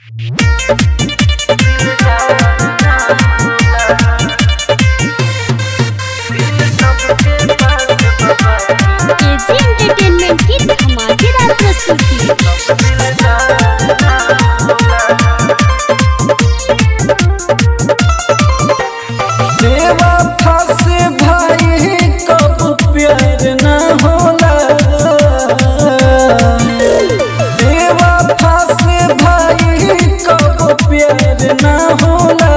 KG entertainment की धमाकेदार प्रस्तुति देवा फासे भाई कब प्यार न होला देवा फासे भाई कब प्यार न होला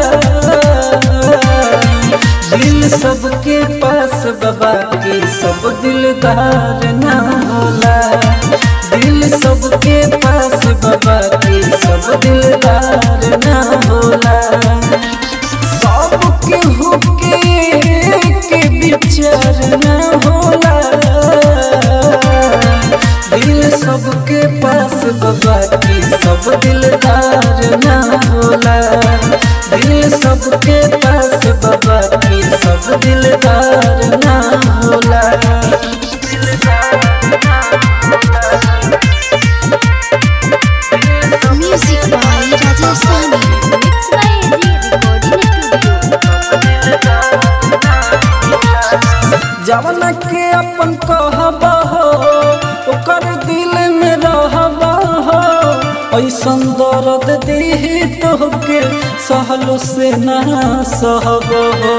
दिल सबके पास बाबा के सब दिलदार न होला दिल सबके पास बाबा के सब दिलदार न होला सबके हुके के विचार न होला दिल सबके पास बाबा की सब दिलदार न होला दिल सबके पास बाबा की सब दिलदार न होला music by Rajesh Sani mix by AG recording studio जवन के अपन कहब हो ओकर दिल में रहब हो ऐसन दर्द दी तोहके सहलो से ना सहब हो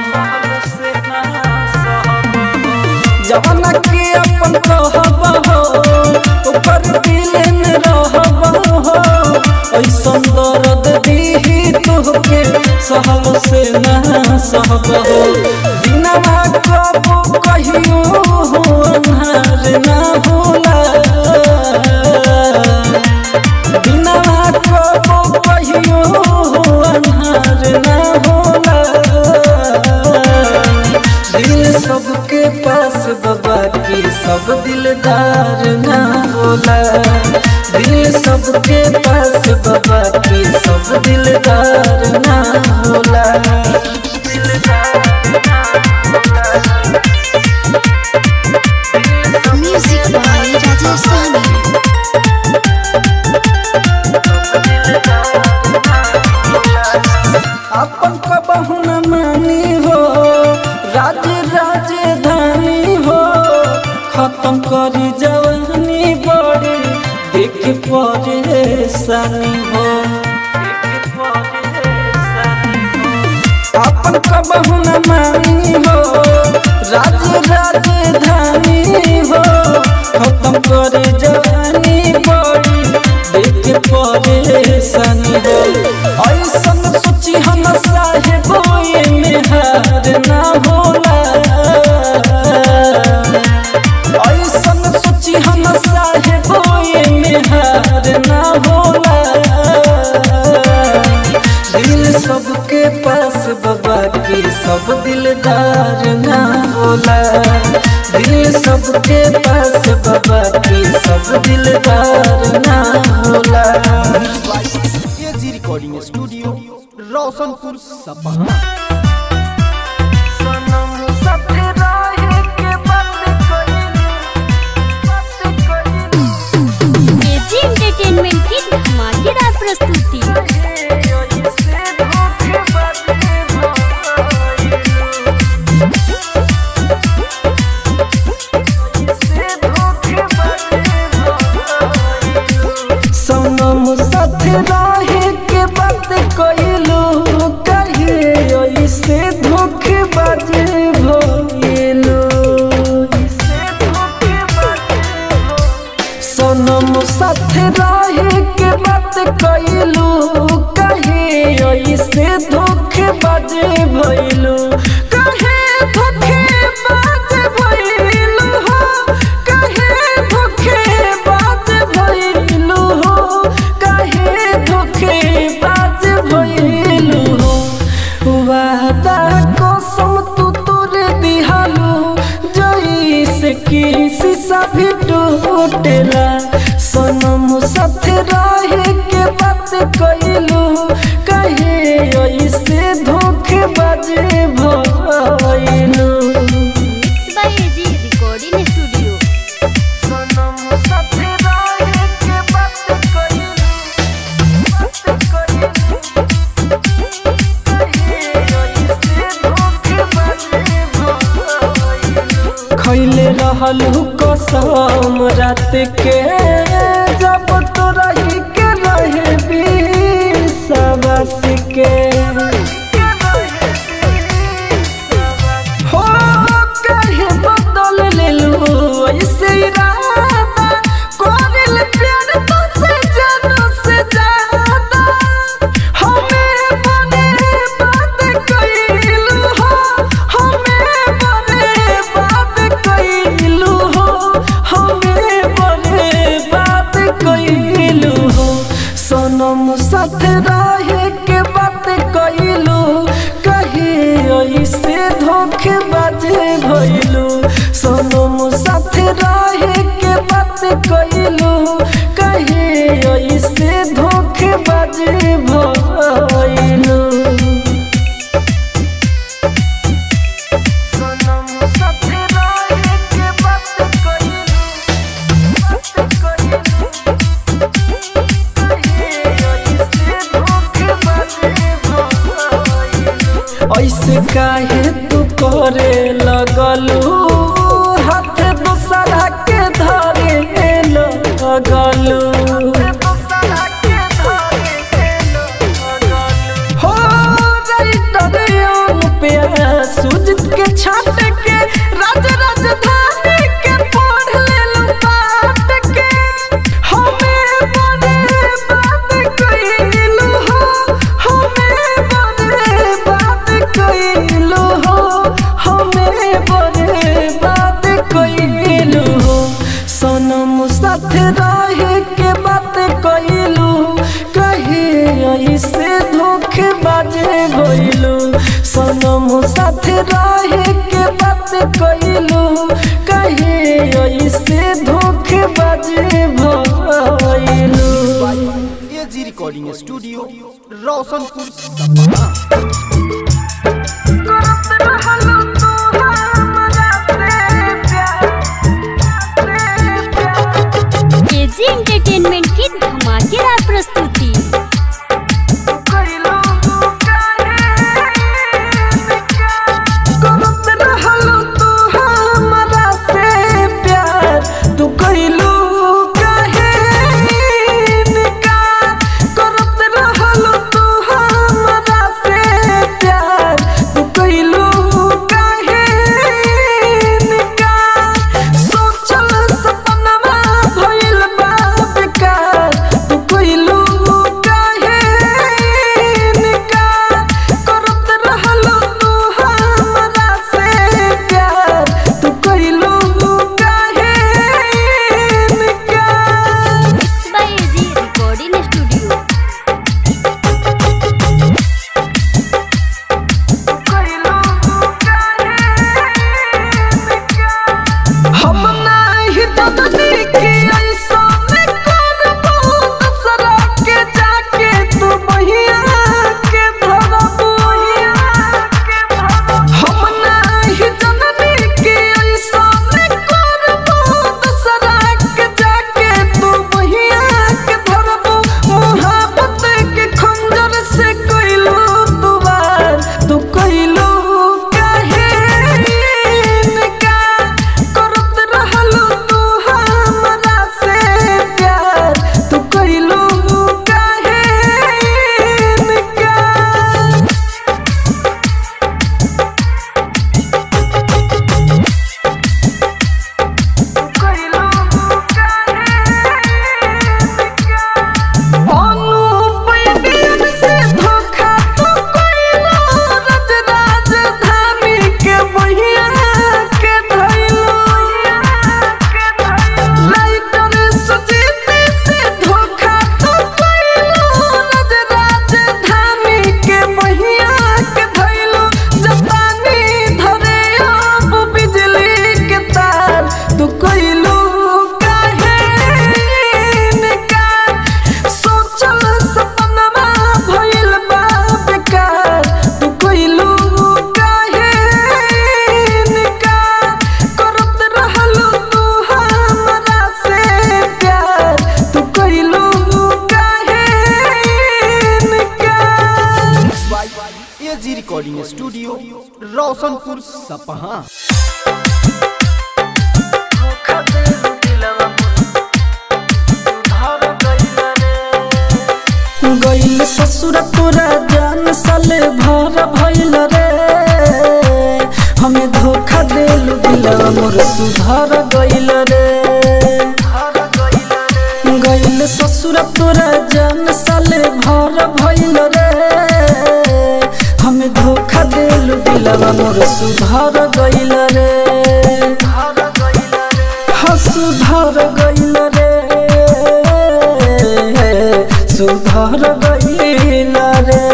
जवन के अपन कहब हो ओकर दिल में रहब हो ऐसन दर्द दी तोहके सहलो से ना सहब हो बिना कबो कहियो हो अन्हार ना होला बिना कबो कहियो हो अन्हार ना होला दिल सबके पास बाबा की सब दिलदार ना होला दिल सबके पास बाबा की सब दिलदार ना होला म्यूजिक बाय राजेश सानी अपन कबहू न मानी हो राज राजधानी हो खत्म करी जवानी बड़ी देख परेशानी हो अपन कबहू न मानी हो राज राजधानी हो खत्म करे जवानी बड़ी देख परेशानी हो ऐसन सोची हम साहेब में हार ना होला ऐसन सोची हम साहेब में हार ना होला दिल सबके पास बाबा की सब दिलदार ना होला दिल सबके पास बाबा की सब दिलदार ना होला एजी रिकॉर्डिंग स्टूडियो रोशनपुर सपहा केजी एंटरटेनमेंट की धमाकेदार प्रस्तुति सनम साथ रहे के बात कइलू कहिए ऐसे धोखेबाज भइलू सनम साथ रहे के बात कइलू कहिए ऐसे धोखेबाज भइलू कहे धोखेबाज भइलू हो कहे धोखेबाज भइलू हो कहे धोखेबाज भइलू हो वादा कसम तू तोरे दिहालू जैसे कि शीशा भी टूटेला सनम साथ रहे के बात कइलू कहे ऐसे धोखेबाज भइलू mix by AG recording studio सनम साथ रहे के बात कइलू रहलू कसम रात के जब तो रही के रहे विश्वास के हो कहे बदल लेलू ऐसे इरादा कोरिल प्यार तुझसे जानू से ज्यादा हमें बने बात कइलू हो हमें बने बात कइलू हो हमें बने बात कइलू हो सनम साथ रहे के बात कइलू कहे ऐसे धोखे बाजे भइलू सनम साथ रहे के बात कइलू कहे ऐसे धोखे बाजे भइलू सनम साथ रहे के बात कइलू बात कइलू ऐसे काहे तू करे लगलू हाथ दूसरा के धरे लगलू हो राइटर पे सुजित के छाट के राज राजधानी के पढ़ लेलू पाट के हमें बने बात कइलू हो हमें बने बात कइलू हो हमें बने बात कइलू हो सनम साथ रहे के बात कइलू कहे ऐसे धोखे बाजे भइलू सनम साथ रहे के बात कइलू कहे ऐसे धोखे बाजे भइलू AG recording studio Roshanpur Sapaha AG entertainment की धमाकेदार प्रस्तुति करत रहलू तू हमरा से प्यार तू कइलू काहे इनकार करत रहलू तू हमरा से प्यार तू कइलू काहे इनकार सोचल सपनवा भइल बा बेकार तू कइलू काहे इनकार करत रहलू तू हमरा से प्यार तू कइलू काहे इनकार mix by AG recording studio हम नाही ददनी के ऐसा में करबो दूसरा के जाके तू बहिया के धरबो हम नाही ददनी के ऐसा में करबो दूसरा के जाके तू बहिया के धरबो मोहब्बत के खंजर से कइलू तू वार तू कइलू काहे इनकार करत रहलू तू हमरा से प्यार तू कइलू काहे इनकार अनुपयन से धोखा तू कइलू रज राजधानी के बहिया के धइलू लाइटर सुजीत से धोखा तू कइलू रज राजधानी के बहिया के धइलू जपानी धरे अब बिजली के तार तू कइलू काहे इनकार सोचल सपनवा भइल बा बेकार तू कइलू काहे इनकार करत रहलू तू हमरा से प्यार तू कइलू काहे इनकार एजी रिकॉर्डिंग स्टूडियो रोशनपुर सपहा गइल ससुर तोरा जान साले भर भइल रे हमें धोखा देलु दिलवा मोर सुधर गइल रे गइल ससुर तोरा जान साले भर भइल रे हमें धोखा देलु दिलवा मोर सुधर गइल रे हाँ सुधर गइल रे सुधर गइल रे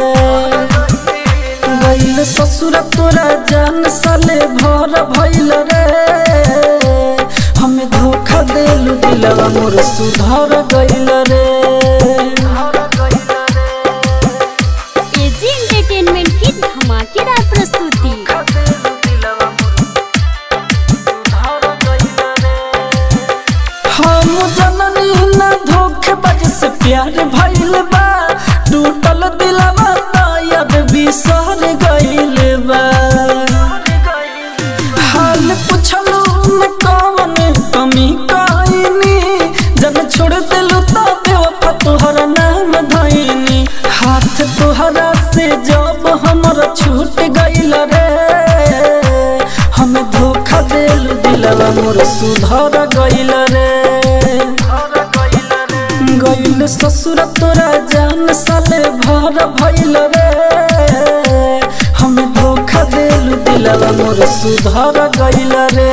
गइल ससुर तोरा जान साले भर भइल रे हमें धोखा देलु दिलवा मोर सुधर गइल रे एजी एंटरटेनमेंट की धमाकेदार प्रस्तुति हम जननी न धोखेबाज से प्यार भइल बा टूटल दिलवा तायद बिसर गइल बा हाल पुछलू न कवन कमी कइनी जब छोड़ दिलू त बेवफा तोहर नाम धइनी हाथ तोहरा से जब हमर छूट गइल रे हम धोखा देलू दिलवा मोर सुधर गइल रे गइल ससुर तोरा जान साले भर भइल रे हम धोखा देलू दिलवा मोर सुधर गइल रे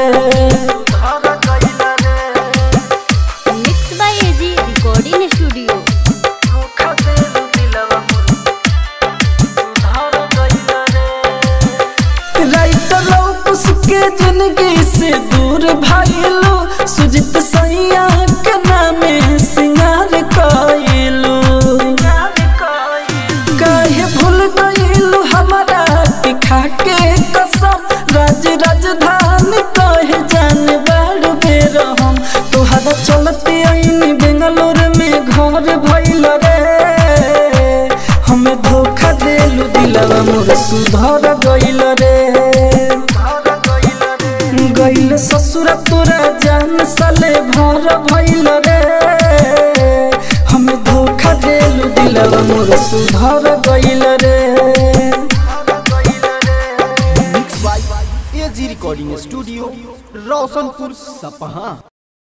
mix by AG recording studio writer लौकुस के जिंदगी से दूर भाईलू सुजित सैया के नामे सिंगार कइलू काहे भूल गइलू हमारा के खाके कसम राज राजधानी कहे जान बाड़ बेर हम तोहरा चलते आईनी बेंगलोर में घर भइल रे हमें धोखा देलू दिलवा मोर सुधर गइल रे गइल ससुर तोरा जान साले भर भइल रे हमें धोखा देलू दिलवा मोर सुधर गइल रे mix by AG recording studio Roshanpur Sapaha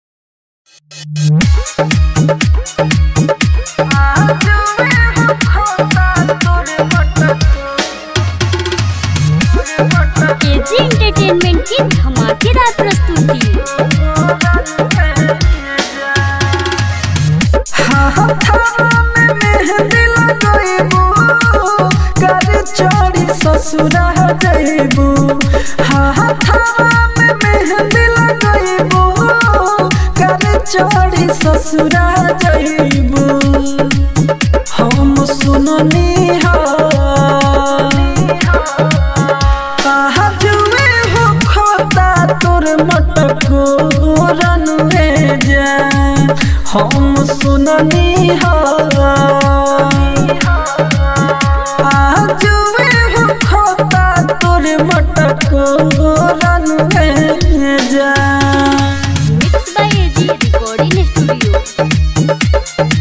AG entertainment की धमाकेदार प्रस्तुति ससुरा जइबू हाथावा में मेहंदी लगइबू कर चढ़ी ससुरा जइबू हम सुननी हा कहा जुए हो खोता तोर मटको रनुए जा हम सुननी हा जुए हो खोता तोर मटको रनुए जा mix by AG recording studio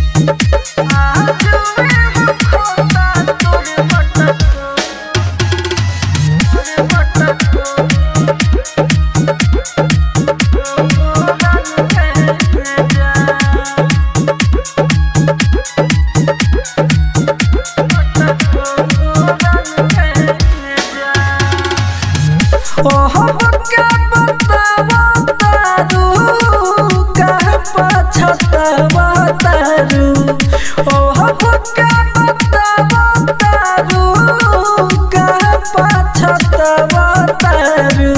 ओह क्या बतावा तारू कह पछतावा तारू ओह क्या बतावा तारू कह पछतावा तारू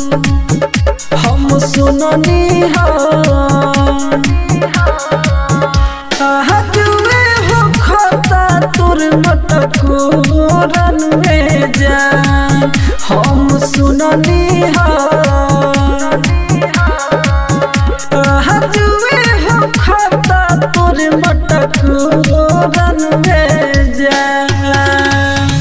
हम सुननी हा कहा जुए हो खोता तोर मटको रनवे जान हम सुननी हा कहा जुए हो खोता तोर मटको रनवे जान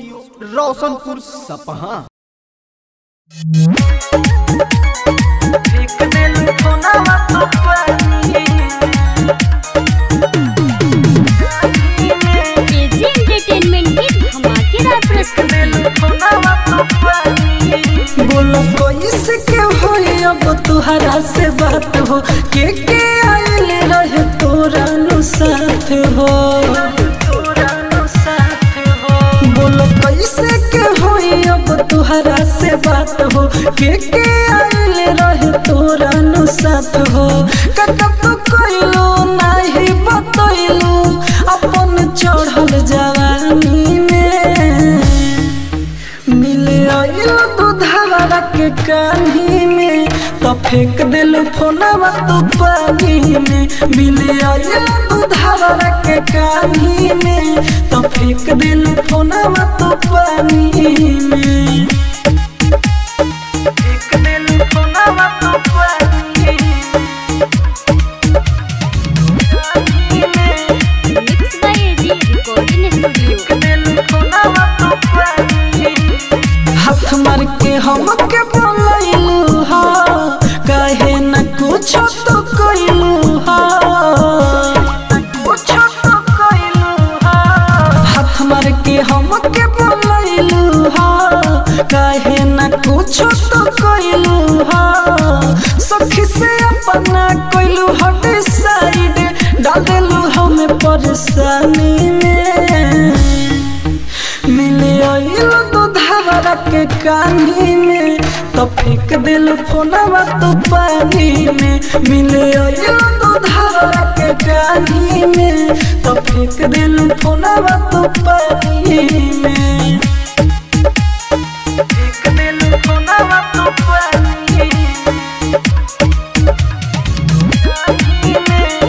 studio Roshanpur Sapaha AG entertainment की धमाकेदार प्रस्तुति बोलो कैसे के होई अब तुहरा से बात हो के के आइल रहे तोरा नु साथ हो बोलो कैसे के होई अब तुहरा से बात हो के के आइल रहे तोरा नु साथ हो कत तो कोइलो नाही बतइलो अपन चढ़ल जवानी में मिले आइलो दूधवा के कान्ही में तो फेंक दिल फोनवा तो पानी में मिले आइलो दूधवा के कान्ही में तो फेंक दिल फोनवा तो पानी में फेंक दिल फोनवा तो पानी में mix by AG recording studio हाथ मार के हम के बोलैलू हा कहे न कुछ तो कइलू हा कुछ तो कइलू हा हाथ मार के हम के बोलैलू हा कहे न कुछ तो कइलू हा सखी से अपना कइलू हट साइड डाल देलू हमें परेशानी में मिले आइल दूधवा के कानी में तो फेंक दिल फोनवा तो पानी में मिले आइल दूधवा के कानी में तो फेंक दिल फोनवा तो पानी में फेंक दिल फोनवा तो पानी में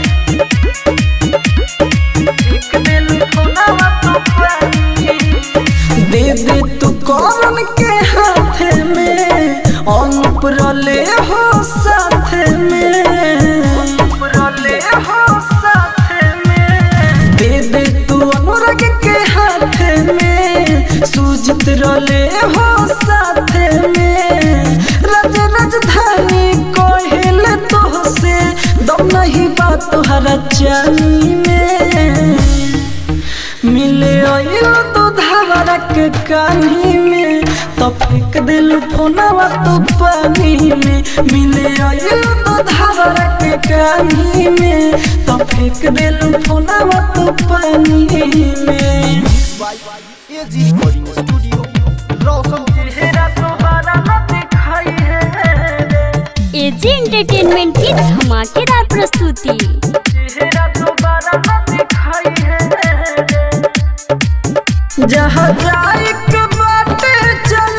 फेंक दिल फोनवा तो पानी दे दे तू कौन के हाथ में अनुप रले हो साथ में अनुप रले हो साथ में दे दे तू अनुराग के हाथ में सूजित रले हो साथ में रज राजधानी कोहिल तो से दम नहीं बात तोहरा चाली में मिले आइल तो धावरा के कानी में तो फेंक दिल फोनवा तो पानी में मिले आइल तो धावरा के कानी में तो फेंक दिल फोनवा तो पानी में by AG recording studio Roshanpur चेहरा दोबारा न दिखाई है एजी एंटरटेनमेंट की धमाकेदार प्रस्तुति चेहरा दोबारा न दिखाई है जहाँ जाए के बाटे चल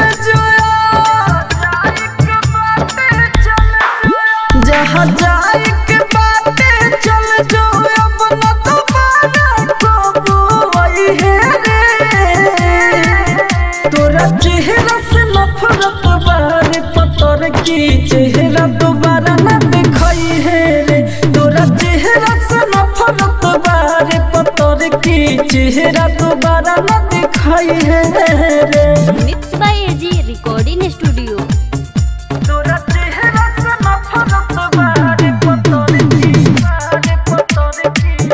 जोया जहाँ जाए के बाटे चल जो अब न दोबारा को वही है रे तोरा चेहरा से नफरत बारे पतर की चेहरा दोबारा न दिखाई है रे तोरा चेहरा से नफरत बारे पतर की चेहरा दोबारा न दिखाई है रे mix by AG recording studio तोरा चेहरा से नफरत बारे पतर की बारे पतर की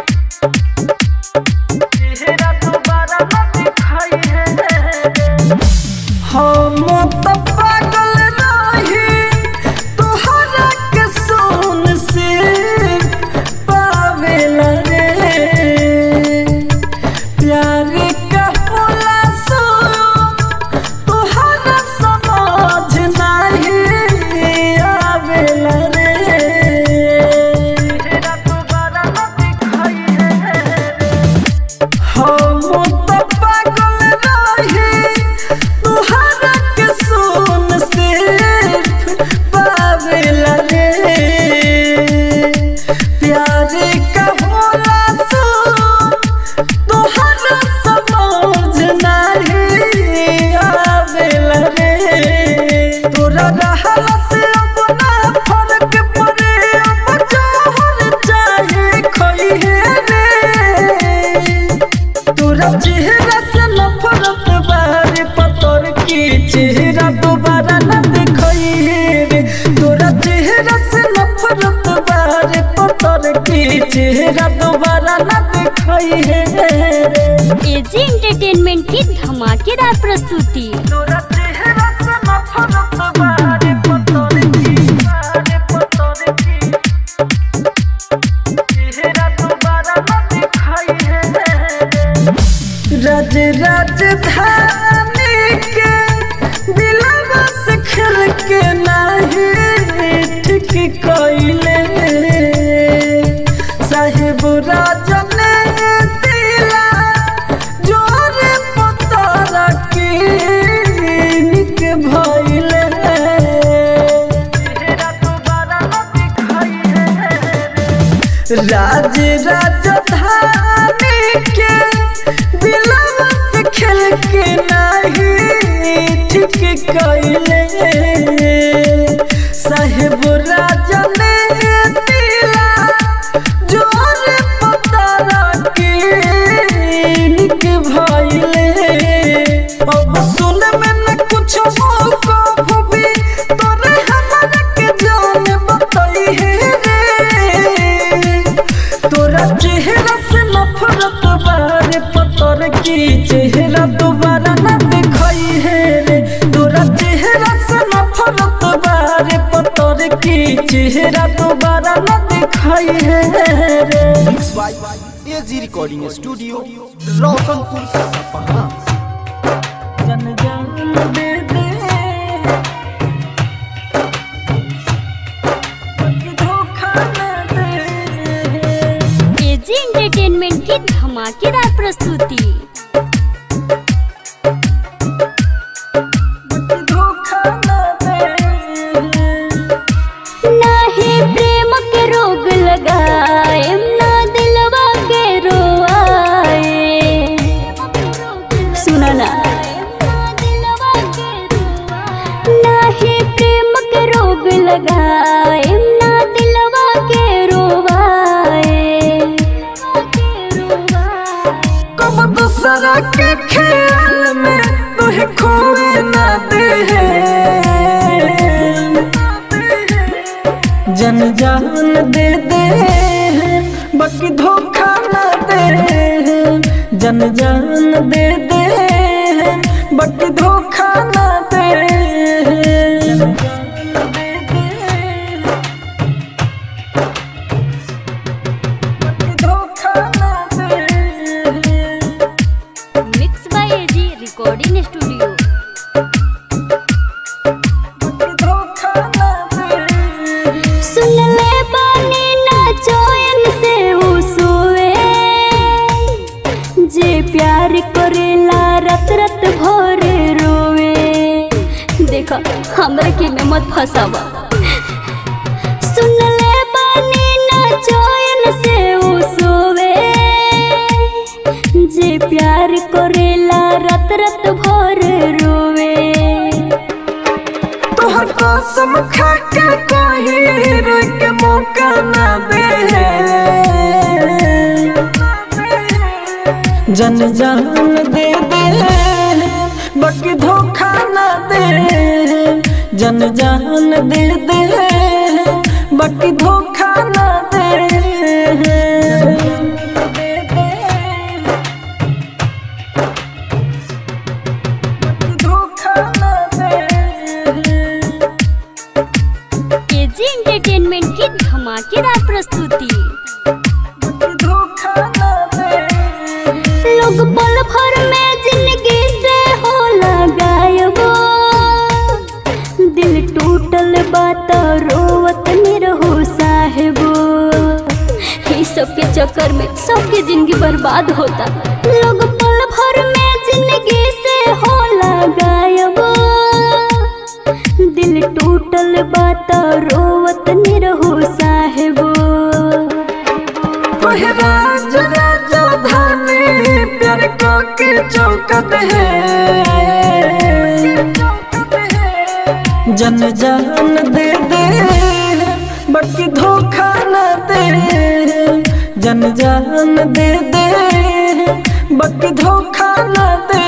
चेहरा दोबारा न दिखाई है रे हम तो पागल रही तोहरा के सोन से पावेला रे प्यार का होला सो तोहरा समझ नहीं आवेला रे तेरा दोबारा न दिखाई है हम तो पागल रही तुहरा के सोन से पावेला रे प्यार का होला सो तुहरा समझ नहीं आवेला रे तोरा रहला से अब ना फर्क पड़े अब जोहर चाहे खोई है रे तोरा चेहरा से नफरत बा चेहरा दोबारा न दिखाई है रे एजी एंटरटेनमेंट की धमाकेदार प्रस्तुति तोरा चेहरा से नफरत बारे पतोर की बारे पतोर की चेहरा दोबारा न दिखाई है राज राजधानी के दिलवा से खेल के नहीं ठीक कइले साहिब राजन दिला जोर पतारा की निक भइले चेहरा दोबारा न दिखाई है राज राजधानी के दिलवा से खेल के नहीं ठीक कइले साहेब राजन दिला जोर पतारा के निक भइले अब सुन में न कुछ हो को भी तोरे हमरा के जान बताई है रे तोरा चेहरा से नफरत बारे पतर की चेहरा दोबारा न दिखाई है रे तोरा चेहरा से नफरत बारे पतर की चेहरा दोबारा न दिखाई है रे mix by AG recording studio Roshanpur Sapaha जन जान दे दे धोखा न दे एजी एंटरटेनमेंट की धमाकेदार प्रस्तुति धोखा न दे नाही प्रेम के रोग लगाए ना दिलवा के रोआए सुना ना नाही प्रेम के रोग लगाए ना दिलवा के रोवाए कब दूसरा के ख्याल में तुहे खोए न दे जन जान दे दे बाकी धोखा न दे जन जान दे दे बाकी धोखा न दे बाकी धोखा न दे mix by AG recording studio धोखा न दे सुन ले बानी ना चैन से उ सोए जे प्यार करेला रत रत भर रोवे देखा हमरा के में मत फसावा सुन ले बानी ना चैन से उ सोवे जे प्यार करेला रत रत भर रोवे तोहर कसम खा के कहीं रोक के मौका ना दे जन जान दे दे बाकी धोखा ना दे जन जान दे दे बाकी धोखा ना दे धोखा ना दे एजी एंटरटेनमेंट की धमाकेदार प्रस्तुति धोखा न दे लोग पल भर में जिंदगी से होला गायब दिल टूटल बात रोवत निरहो साहेबो ई सब के चक्कर में सबके जिंदगी बर्बाद होता लोग पल भर में जिंदगी से होला गायब दिल टूटल बात रोवत निरहो साहेबो ओहे राज राजधानी प्यार को के चौकत है जन जान दे दे बाकी धोखा न दे जन जान दे दे बाकी धोखा न दे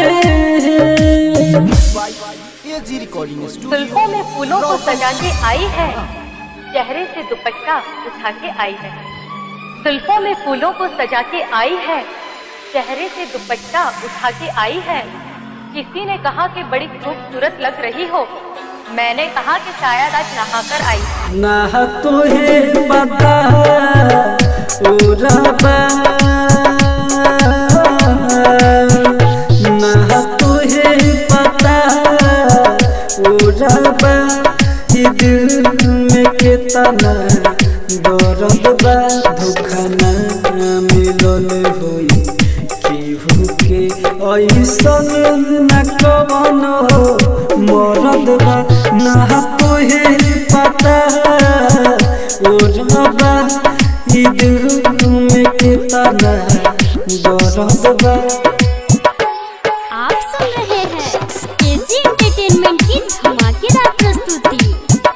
एजी रिकॉर्डिंग स्टूडियो जुल्फों में फूलों को सजा के आई है चेहरे से दुपट्टा उठा के आई है जुल्फों में फूलों को सजा के आई है चेहरे से दुपट्टा उठा के आई है किसी ने कहा कि बड़ी खूबसूरत लग रही हो मैंने कहा कि शायद आज नहाकर आई है। ना तुहे पता उरबा ना तुहे पता उरबा ई दिल में कितना दर्द बा धोखा ना मिलल होई केहू के ऐसन न कवनो मरद बा ना तोहे पता ओ रबा ई दिल में कितना दर्द बा आप सुन रहे हैं केजी एंटरटेनमेंट की धमाकेदार प्रस्तुति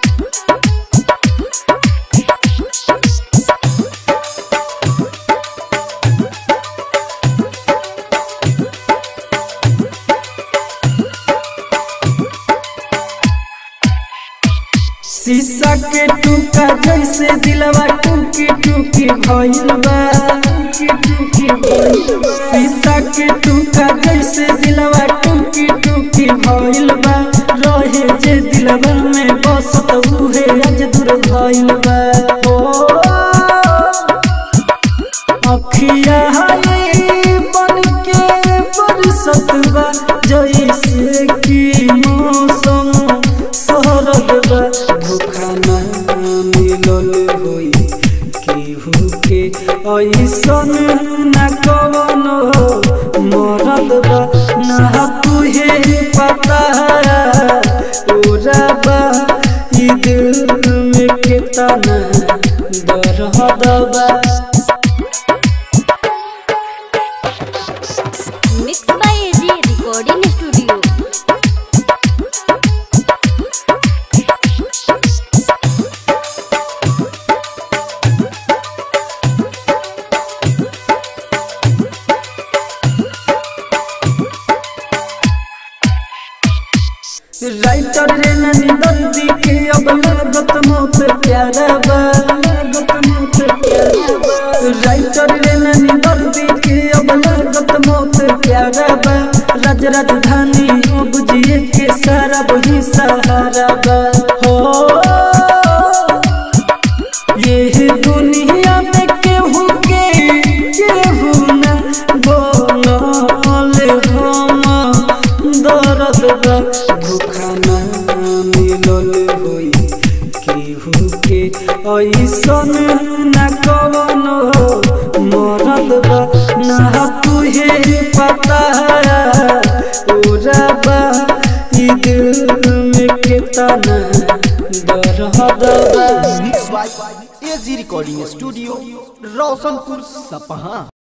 शीशा के टूका जैसे दिलवा टूकी टूकी भइल बा टूकी टूकी भइल बा शीशा के टूका जैसे दिलवा टूकी टूकी भइल बा रहे जे दिलवा में बसत उहे आज दूर भइल बा ओ अखिया हाय बन के बरसत बा जैसे कि मौसम शरद बा धोखा ना मिलल होई केहू के ऐसन ना कवनो मरद बा ना तुहे पता उरबा ई दिल में कितना दर्द बा mix by AG recording studio writer रे ननी दर्दी के अब लागत मौत प्यारा बा लागत मौत प्यारा बा राइटर रे ननी दर्दी के अब लागत मौत प्यारा बा राज राजधानी अब जिए के सारा वही सहारा बा हो ये दुनिया में केहू के केहू न बोलल हम दर्द बा धोखा ना मिलल होई केहू के ऐसन न कवनो मरद बा ना तुहे पता उरबा ई दिल में कितना दर्द बा mix by AG recording studio Roshanpur सपहा